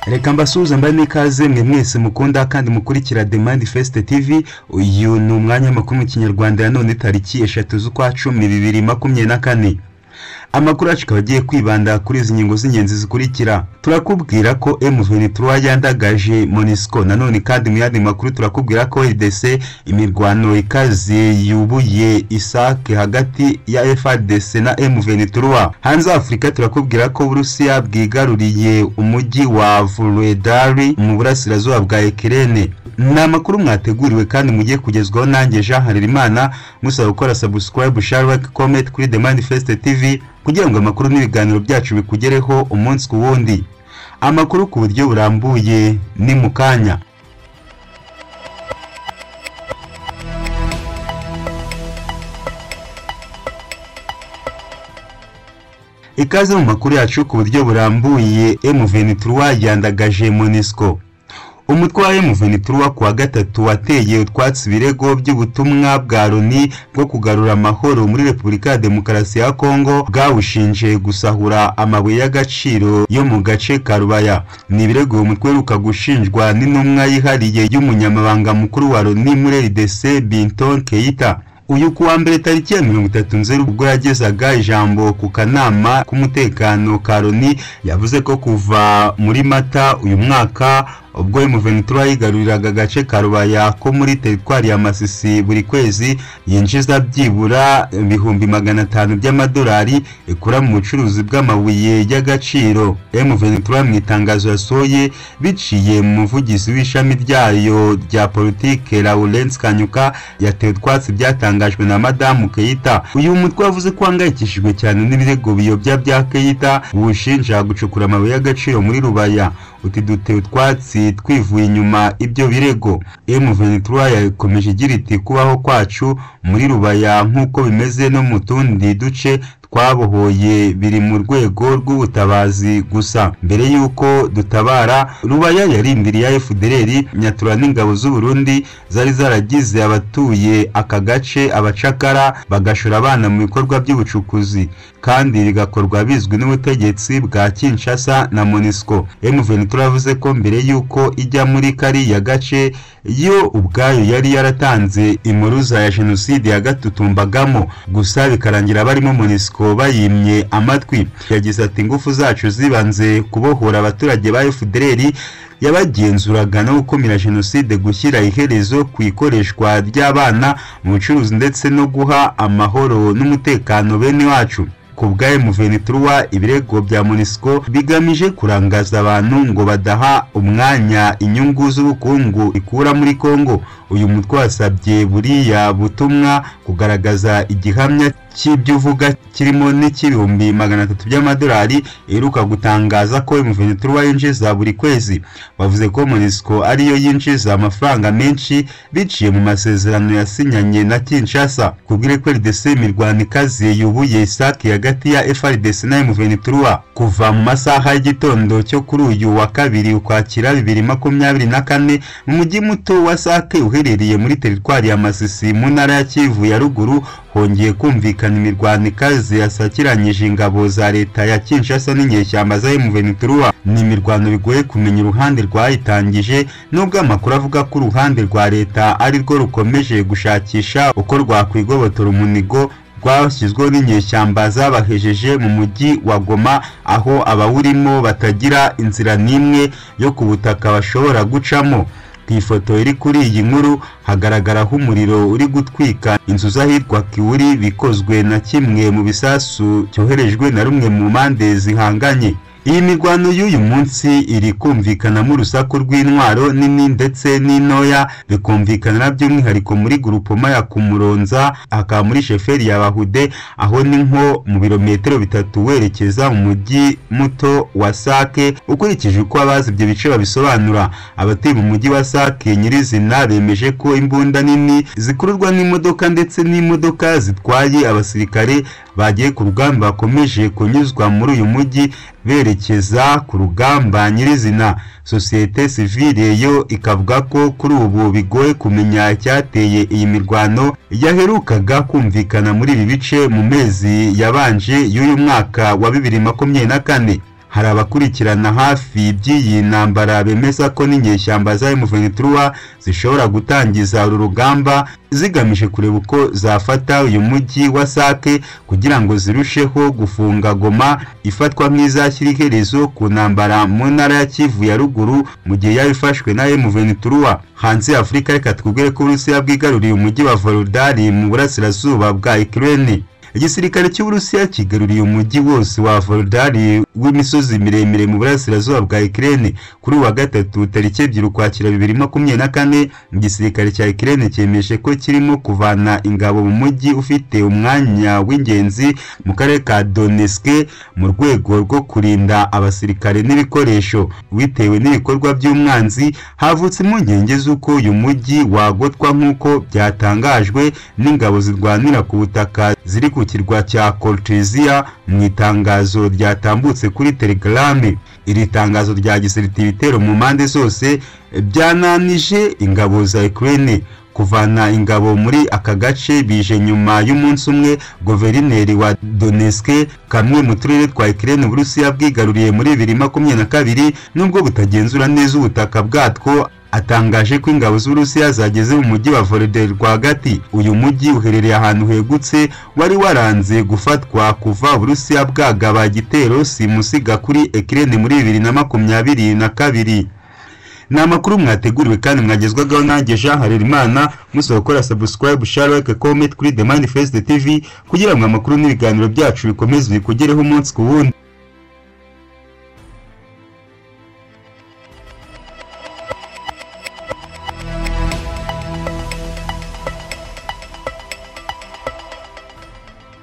reka mbasuhuze mbahe n'ikaze mwe mwese mukunda kandi mukurikira demandi fesite tivi uyu ni umwanya makuru mu kinyarwanda ya none tariki eshatu z'ukwa cumi bibiri makumyabiri na kane amakuru yacu akaba agiye kwibanda kuri izi ngingo z'ingenzi zikurikira turakubwira ko M23 yandagaje MONUSCO nanone kandi mu yandi makuru turakubwira ko RDC imirwano ikaze yubuye ISAC hagati ya FARDC na M23 hanze Afurika turakubwira ko Burusiya bwigaruriye umujyi wa Vuledari mu burasirazuba bwa Ukraine ni amakuru mwateguriwe kandi mugiye kugezwaho nanjye Jean Harerimana musaba gukora subscribe share like comment kuri The Manifest TV kugira ngo amakuru n'ibiganiro byacu bikugereho umunsi ku wundi amakuru ku buryo burambuye ni mu kanya ikaze mu makuru yacu ku buryo burambuye M23 yandagaje MONUSCO umutwe wa M23 kuwa gatatu wateye utwatsi ibirego by'ubutumwa bwa Loni bwo kugarura amahoro muri Repubulika ya Demokarasi ya Kongo bwawushinje gusahura amabuye y'agaciro yo mu gace ka Rubaya ni ibirego uyu mutwe uheruka gushinjwa n'intumwa yihariye y'umunyamabanga mukuru wa Loni muri RDC Binton Keita uyu kuwa mbere tariki ya mirongo itatu nzeri ubwo yagezaga ijambo ku kanama k'umutekano ka Loni yavuze ko kuva muri Mata uyu mwaka ubwo M23 yigaruriraga agace ka Rubaya ko muri teritwari ya Masisi buri kwezi yinjiza byibura ibihumbi magana atanu by'amadolari ikura mu bucuruzi bw'amabuye y'agaciro M23 mu itangazo yasohoye biciye mu muvugizi w'ishami ryayo rya politike Lawrence Kanyuka yateye utwatsi byatangajwe na Madamu Keita uyu mutwe wavuze ko hangayikishijwe cyane n'ibirego biyobya bya Keita bushinja gucukura amabuye y'agaciro muri Rubaya uti duteye utwatsi twivuye inyuma ibyo birego M23 yakomeje igira iti kubaho kwacu muri Rubaya nk'uko bimeze no mu tundi duce twabohoye biri mu rwego rw'ubutabazi gusa mbere y'uko dutabara Rubaya yarindiriye ya FDLR nyatura n'ingabo z'u Burundi zari zaragize abatuye aka gace abacakara bagashora abana mu bikorwa by'ubucukuzi kandi bigakorwa bizwi n'ubutegetsi bwa Kinshasa na MONUSCO M23 yavuze ko mbere y'uko ijya muri kariya gace yo ubwayo yari yaratanze impuruza ya jenoside yagatutumbagamo gusa bikarangira barimo MONUSCO bayimye amatwi yagize ati ingufu zacu zibanze kubohora abaturage ba FDLR yabagenzuraga no gukumira jenoside gushyira iherezo ku ikoreshwa ry'abana mu bucuruzi ndetse no guha amahoro n'umutekano bene wacu ku bwa M23 ibirego bya MONUSCO bigamije kurangaza abantu ngo badaha umwanya inyungu z'ubukungu ikura muri Kongo uyu mutwe wasabye buriya butumwa kugaragaza igihamya cy'ibyo uvuga kirimo n'icy'ibihumbi magana atatu by'amadolari iheruka gutangaza ko M23 yinjiza buri kwezi bavuze ko MONUSCO ariyo yinjiza amafaranga menshi biciye mu masezerano yasinyanye na Kinshasa kubw'ireko RDC imirwano ikaze yubuye ISAC hagati ya FARDC na M23 kuva mu masaha y'igitondo cyo kuri uyu wa kabiri ukwakira bibiri makumyabiri na kane mu mujyi muto wa SAC uherereye muri teritwari ya Masisi mu ntara ya Kivu ya ruguru hongeye kumvikana imirwano ikaze yasakiranyije ingabo za leta ya Kinshasa n'inyeshyamba za M23 ni imirwano bigoye kumenya uruhande rwayitangije nubwo amakuru avuga ko uruhande rwa leta ari rwo rukomeje gushakisha uko rwakwigobotora umunigo rwashyizweho n'inyeshyamba zabahejeje mu mujyi wa Goma aho abawurimo batagira inzira n'imwe yo ku butaka bashobora gucamo ku ifoto iri kuri iyi nkuru hagaragaraho umuriro uri gutwika inzu z'ahitwa kiwuri bikozwe na kimwe mu bisasu cyoherejwe na rumwe mu mpande zihanganye iyi mirwano y'uyu munsi iri kumvikanamo urusaku rw'intwaro nini ndetse n'intoya bikumvikana by'umwihariko muri gurupoma ya kumuronza hakaba muri sheferi ya bahude aho ni nko mu birometero bitatu werekeza mu mujyi muto wa sake ukurikije uko abazi ibyo bice babisobanura abatuye mu mujyi wa sake nyirizina bemeje ko imbunda nini zikururwa n'imodoka ndetse n'imodoka zitwaye abasirikare bagiye ku rugamba bakomeje kunyuzwa muri uyu mujyi berekeza ku rugamba nyirizina sosiyete sivile yo ikavuga ko kuri ubu bigoye kumenya icyateye iyi mirwano yaherukaga kumvikana muri ibi bice mu mezi yabanje y'uyu mwaka wa bibiri makumyabiri na kane hari abakurikirana hafi by'iyi ntambara bemeza ko n'inyeshyamba za M23 zishobora gutangiza uru rugamba zigamije kureba uko zafata uyu mujyi wa Sake kugira ngo zirusheho gufunga Goma ifatwa nk'izashyira iherezo ku ntambara mu ntara ya Kivu ya ruguru mu gihe yaba ifashwe na M23 hanze ya Afurika reka twubwire ko Urusiya bwigaruriye umujyi wa Volodari mu burasirazuba bwa Ukraine igisirikare cy'uburusiya kigaruriye umujyi wose wa Volodari w'imisozi miremire mu burasirazuba bwa Ukraine kuri uwa gatatu tariki ebyiri ukwakira bibiri makumyabiri na kane igisirikare cya Ukraine cyemeje ko kirimo kuvana ingabo mu mujyi ufite umwanya w'ingenzi mu karere ka Donetsk mu rwego rwo kurinda abasirikare n'ibikoresho bitewe n'ibikorwa by'umwanzi havutse impungenge z'uko uyu mujyi wagotwa nk'uko byatangajwe n'ingabo zirwanira ku butaka ziri ku kirwa cya Kolchizia mu itangazo ryatambutse kuri Telegram iri tangazo ryagisirita ibitero mu mpande zose byananije ingabo za Ukraine kuvana ingabo muri aka gace bije nyuma y'umunsi umwe guverineri wa Donetsk kamwe mu turere twa Ukraine Burusiya bwigaruriye muri 2022 nubwo butagenzura neza ubutaka bwatwo atangaje ko ingabo z'Uburusiya zageze mu mujyi wa Volodar rwagati uyu mujyi uherereye ahantu hegutse wari waranze gufatwa kuva Uburusiya bwagaba igitero simusiga kuri Ukraine muri 2022 ni amakuru mwateguriwe kandi mwagezwagaho nanjye Jean Harerimana musaba gukora subscribe share like comment kuri The Manifest TV kugira ngo amakuru n'ibiganiro byacu bikomeze bikugereho umunsi ku wundi